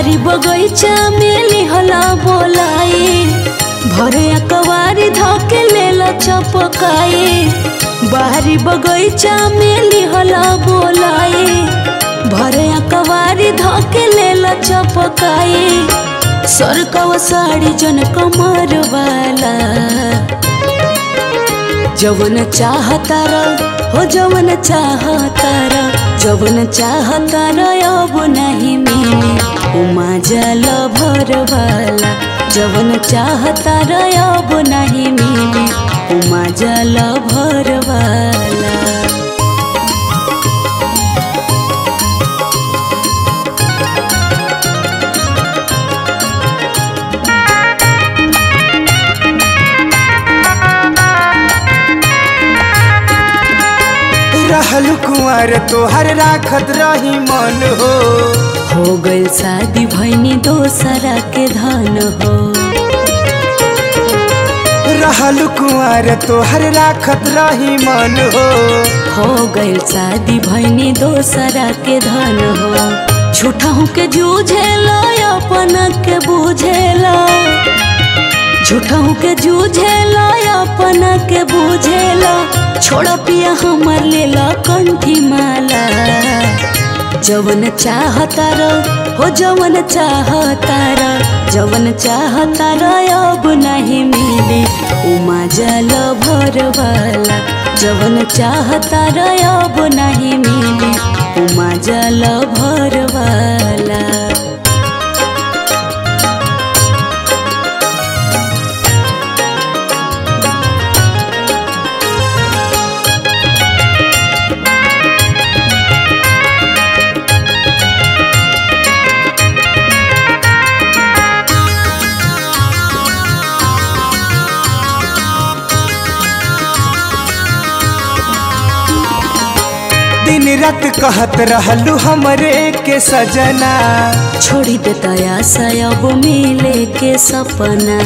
बाहरी बगैचा में लिहला बोलाई भरे अकवारी धके लेला चपकाई बाहरी बगैचा में लिहला बोलाई भरे अकवारी धके लेला चपकाई सरकव साड़ी जन कमर वाला जवन चाहतारा हो जवन चाहतारा जवन चाहतारा अब नहीं मिले उमा जल भर वाला जवन चाहतारा अब नहीं मिले उमा जल भर वाला रहल कुंवर तोहर राखत रही मन हो हो गइल शादी भैनी दोसरा के धन हो रहल कुंवर तोहर राखत रही मन हो हो गइल शादी भैनी दोसरा के धन हो झूठहू के जूझेला अपन के बुझेला झूठहू के जूझेला अपन के बुझेला छोड़ पिया हमर लेला कंठी माला जवन चाहतार हो जवन चाहतार जवन चाहतार अब नहीं मिले उमा जल भर वाला जवन चाहतार अब नहीं मिले उमा जल भर वाला दिन रात कहत रहलू हमरे के सजना छोड़ी देता आशा अब मिले के सपना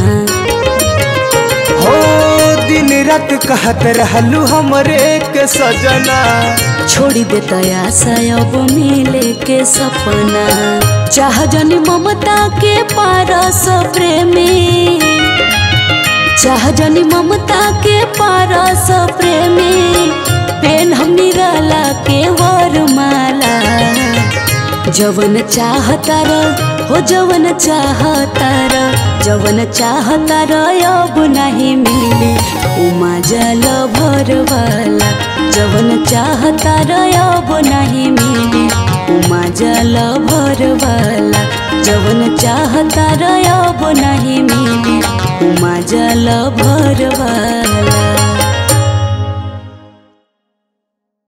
हो दिन रात कहत रहलू हमरे के सजना छोड़ी देता आशा अब मिले के सपना चाह जनी ममता के पारस प्रेमी चाह जनी ममता के पारस प्रेमी पेन हम निराला के वरमाला जवन चाहतार हो जवन चाहतार जवन चाहतार अब नहीं मिले उमा जल भर वाला जवन चाहतार अब नहीं मिले उमा जल भर वाला जवन चाहतार अब नहीं मिले उमा जल भर वाला